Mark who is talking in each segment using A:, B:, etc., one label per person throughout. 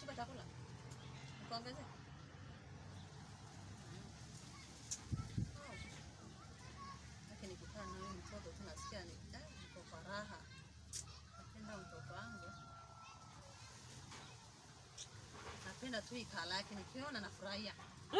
A: umeshiba chakula? Nikuongeze? Lakini nikikaa na huyu mtoto tu nasikia ni eh, niko kwa raha. Napenda mtoto wangu. Napenda tu ikala yake nikiona nafurahia.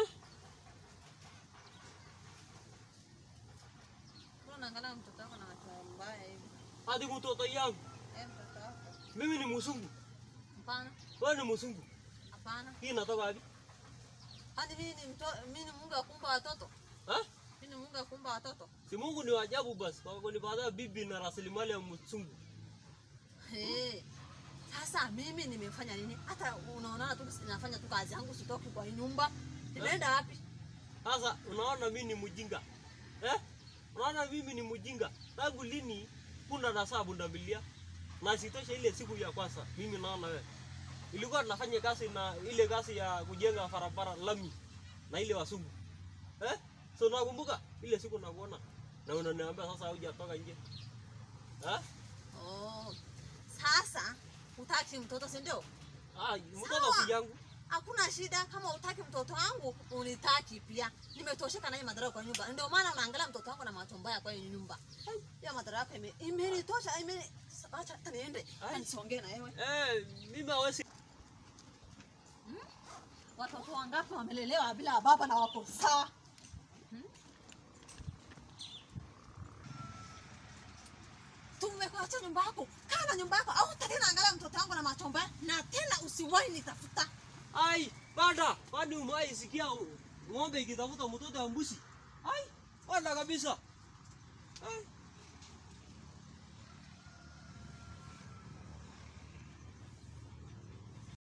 A: Mbona unaangalia mtoto wako na macho mbaya hivi?
B: Hadi mtoto yangu.
A: Eh, mtoto wako.
B: Mimi ni mzungu.
A: Hapana,
B: Wewe ni mzungu.
A: hapana.
B: Hii inatoka wapi?
A: Hadi mimi ni mto, mimi ni Mungu akumba watoto.
B: Ha?
A: Mimi ni Mungu akumba watoto.
B: Si Mungu ni wa ajabu basi kwa kunipatia bibi na rasilimali ya mzungu.
A: Hey. Sasa mimi nimefanya nini? Hata unaona tu nafanya tu kazi yangu sitoki kwa hii nyumba. Nimeenda wapi?
B: Sasa unaona mimi ni mjinga. Eh? Unaona mimi ni mjinga. Tangu lini kuna nasaa bundamilia? Na sitosha ile siku ya kwanza mimi naona wewe. Ilikuwa tunafanya kazi na ile kazi ya kujenga barabara lami na ile wasungu. Eh? So nakumbuka ile siku nakuona na unaniambia sasa hujatoka nje. Eh?
A: Oh. Sasa utaki mtoto si ndio?
B: Ah, mtoto
A: Sawa.
B: si yangu.
A: Hakuna shida kama utaki mtoto wangu unitaki pia. Nimetosheka na hii madharau kwa nyumba. Ndio maana unaangalia mtoto wangu na macho mbaya kwa hii nyumba. Ya madharau yako ime imenitosha ime acha hata niende. Hata nisongee na wewe.
B: Eh, mimi hawezi
A: Watoto wangapi wamelelewa bila baba na wako sawa? Hmm? Tumekuacha nyumba yako, kaa na nyumba yako, au tena angalia mtoto wangu na macho mbaya, na tena usiwahi nitafuta.
B: Ai, bada, kwani umewahi sikia u- ng'ombe ikitafuta mtoto wa mbuzi? Ai, bada kabisa. Ai,